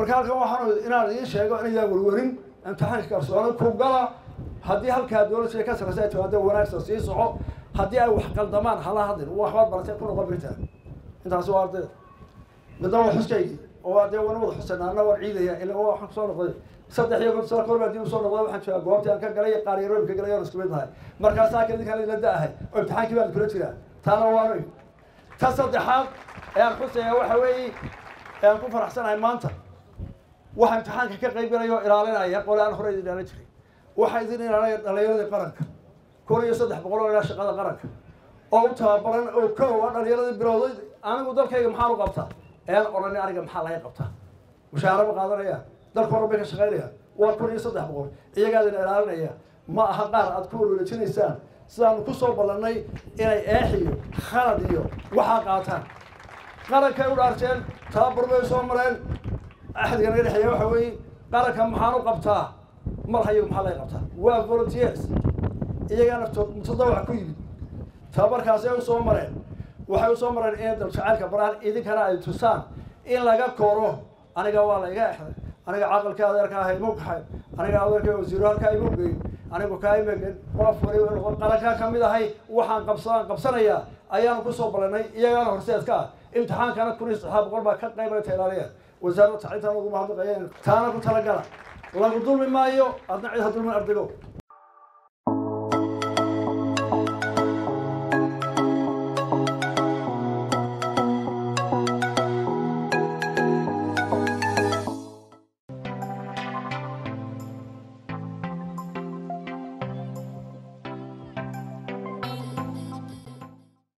marka halkan waxaan inaan idiin sheego inayaan werwerin imtixaanka kalsooni ku gala haddii halkaa dowladda ka sarreysa ay timaado wanaagsan sii soco haddii ay wax qaldamaan hala hadlin waxbaad baratay ku noqon birtaa intaasi waa ardayda midna waa xuskaygii oo dee wana wada xusayna anna waan ciidaya ila waxaan kusoo noqday saddex iyo konton sano korbaa dib usoo noqday waxaan joogaa goobtii aan ka galay qaar yaroobi ka galay oon isku mid nahay markaasaa kadinkaan ila da-ahay oo imtixaankii baan kula jiraa taana waanu ig ta saddexaad ee aan xusaya waxa weeye ee aan ku faraxsanahay maanta waxa imtixaanka ka qayb galaya oo ilaalinaya qole aan hore idin ilaalin jiray waxaa idin ilaalinaya dhalinyaradii qaranka kun iyo saddex boqol oo ilaa shaqada qaranka oo u tababaran oo kow a dhalinyaradii bilowday anigu dalkayga maxaan u qabtaa ean odhani aniga maxaa laga qabtaa mushaara ma qaadanaya dalka horan bay ka shaqaynaya waa kun iyo saddex boqol iyagaa idin ilaalinaya ma aha qaar aad ku walwalajinaysaan sidaanu kusoo ballannay inay eex iyo khalad iyo waxaa qaataan qarankay u dhaarteen tababar bay soo mareen axdiga naga dhexeeya waxa weeye qaranka maxaan u qabtaa mar hayagu maxaa laga qabtaa waa volunteers iyagaa naftood mutadawac ku yimid tababarkaasi ay usoo mareen waxay usoo mareen inay daljacaylka baraan idinkana ay tusaan in laga koro aniga waa la iga exday aniga caqalka adeerka ah imu kaxay aniga adeerka wasiiro halkaa imu geyn anigu kaa imagen qof waliba qarankaa kamid ahay waxaan qabsadaan qabsanayaa ayaanu kusoo ballanay iyagaana horseedka ah imtixaankana kun iyo saddexaad boqol baa ka qaybayta ilaaliya wasaaradda tacliintan ugu mahadnaqayeen taana ku talagala lagu dulmi maayo adna cid ha dulmin ardaygo